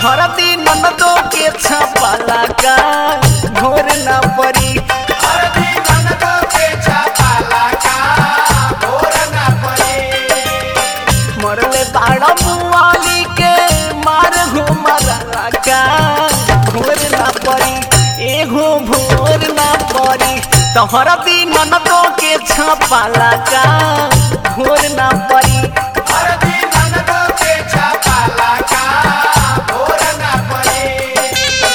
तोहरा दिन ननदो के छपाला का घोर ना परी हरदी ननदो के छपाला का भोर न पड़े मरले बाड़ा मुआली के मार हो मरला का घोर ना परी एगो भोर ना परी तोहरा दिन ननदो के छपाला का घोर ना परी हरदी ननदो के छपाला का भोर न पड़े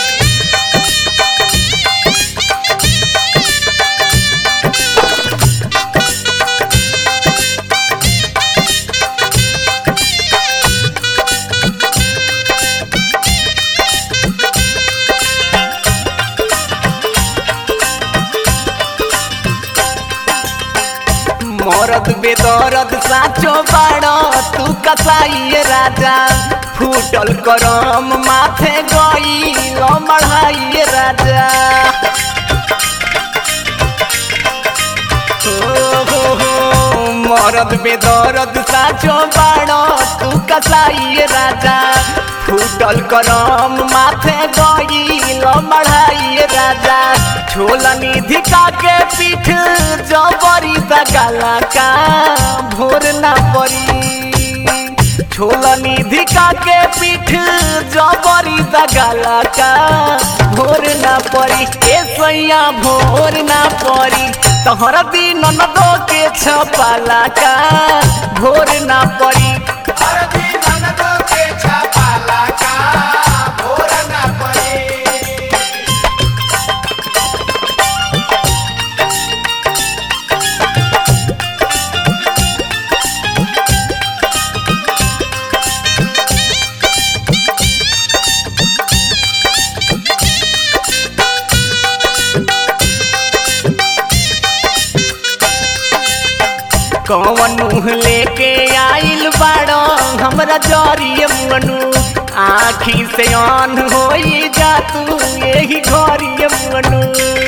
मरद बेदरद साचो बाड़ तू कसाई राजा फूटल करम माथे गई मढ़ाई राजा हो हो हो मरद बेदरद साचो बाड़ तू कसाई राजा फूटल करम माथे गई मढ़ाई राजा छोला निधि का के पीठ जबरी दगाला का भोर ना परी छोला निधि का के पीठ जबरी दगाला का भोर ना परी ए सैया भोर ना परी तोहरा दिन ननदो के छपाला का भोर ना परी हरदी ननदो के छपाला का भोर न पड़े कौन मुँह लेके आइल बाड़ो हमरा जरिए मुअनु आखी से आन होई जा तू यही घरिए मुअनु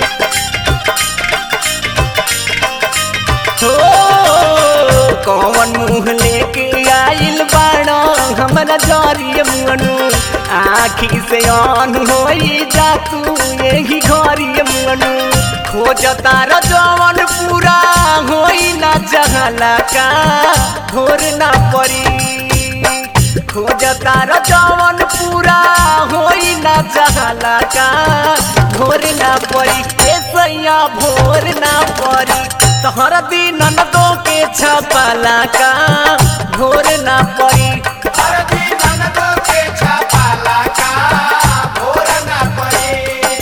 हो कौन मुँह लेके आइल बाड़ो हमरा जरिए मुअनु आखी से आन होई जा तू यही घरिए मुअनु खोज तार जवन पूरा होई ना जहला का भोर ना परी खोज तार जवन पूरा होई ना जहला का भोर ना परी ए सैया भोर ना परी तोहर दिन ननदो के छपाला का भोर ना परी हरदी ननदो के छपाला का भोर न पड़े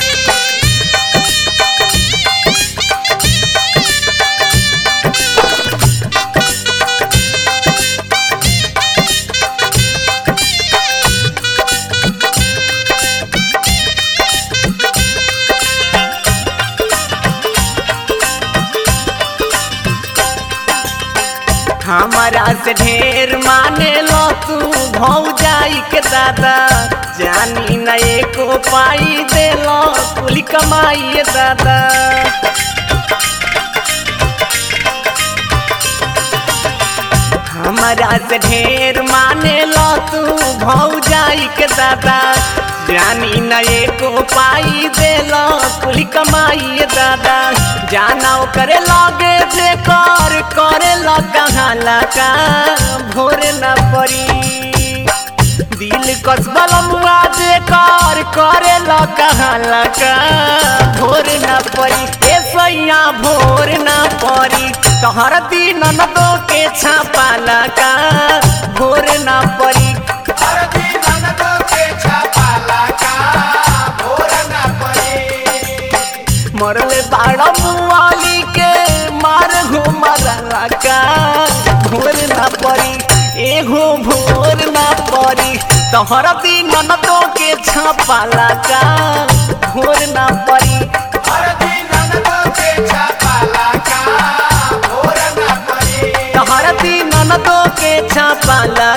हमारा से ढेर माने लो तू भौ जाई के दादा जानी न एको पाई दे लो कुल कमाई दादा हमारा से ढेर माने लो तू भौ जाई के दादा जानी न एको पाई दे लो कुल कमाई दादा जाना करे लगे जे कर करे कहाँ लगा भोर न पड़ी दिल कसबल मुआ जे कर करे कहाँ लगा भोर न पड़ी ए सैया भोर न पड़ी तोहर दिन ननदो के छापाला का भोर न पड़ी हरदी ननदो के छपाला का भोर न पड़े मरले बाड़ा मुआली के मार घुमरला का भोर ना पड़ी एगो भोर ना पड़ी तोहर दिन ननदो के छपाला का भोर ना पड़ी हरदी ननदो के छपाला का भोर न पड़े तोहर दिन ननदो के छपाला